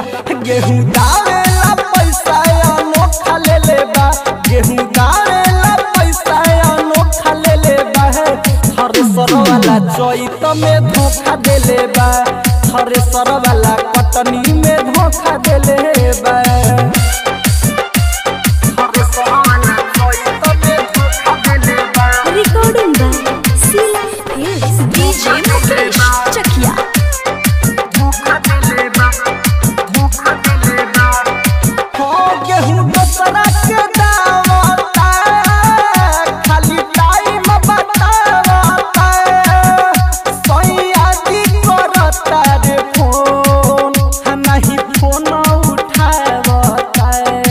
गेहूं दावेला पैसा अनोखा ले ले बा गेहूं दावेला पैसा अनोखा ले ले बा थ्रेसर वाला चैत में धोखा दे ले बा थ्रेसर वाला कटनी में धोखा दे ले बा थ्रेसर वाला चैत में धोखा दे ले बा Recording by Sila Hills. DJ Mukesh Chakia. धोखा दे ले बा धोखा दे ले बा हो गेहूं दोसरा के दावता खाली टाइम बतावता सैया जी करता रे फोन नहीं फोन उठावता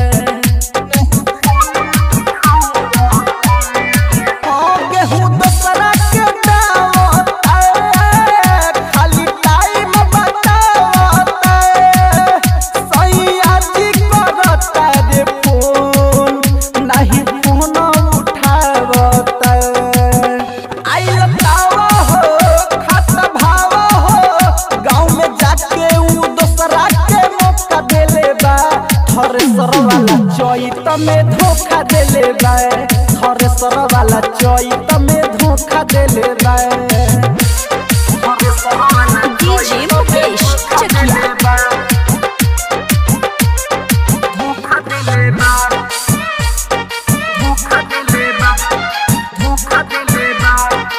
हो गेहूं दोसरा के दावता खाली टाइम बतावता सैया जी करता रे फोन नहीं फोन उठावता आइल तावा हो खात भावा हो गाँव में जाके ऊ दोसरा के मौका देले बा थ्रेसर वाला चैत में धोखा देले बा थ्रेसर वाला चैत में धोखा देले बा थ्रेसर वाला DJ Mukesh Chakia. धोखा देले बा धोखा देले बा धोखा देले बा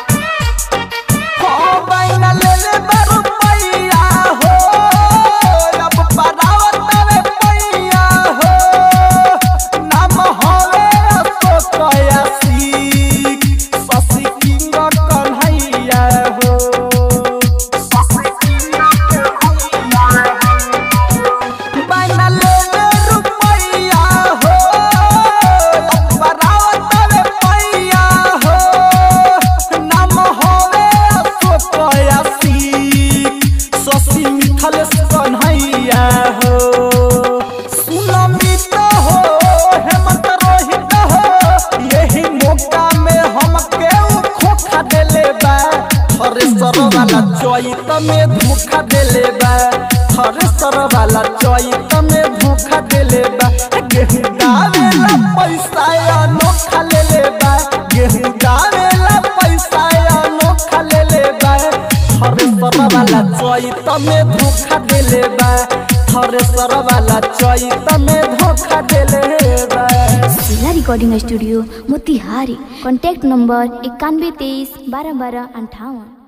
हो बैना ले ले बा रुपैया हो अब परावत रे पैया हो नाम होवे अशोकया सिक शशि किंग कन्हैया हो शशि किंग कन्हैया हो बैना ले ले रुपैया हो बरावत रे पैया हो नाम होवे अशोकया सिक शशि मिथल कन्हैया हो सुनमित हो हेमंत रोहित हो यही मौका में हम केहू खोखा देले बा थ्रेसर वाला चैत में धोखा देले बा थ्रेसर वाला चैत में धोखा देले बा गेहूं डालेला पैसा अनोखा ले ले बा गेहूं डालेला पैसा अनोखा ले ले बा थ्रेसर वाला चैत में धोखा देले बा थ्रेसर वाला चैत में धोखा देले बा Sila Recording Studio, Motihari. Contact number इक्यानवे तेईस बारह बारह अंठावन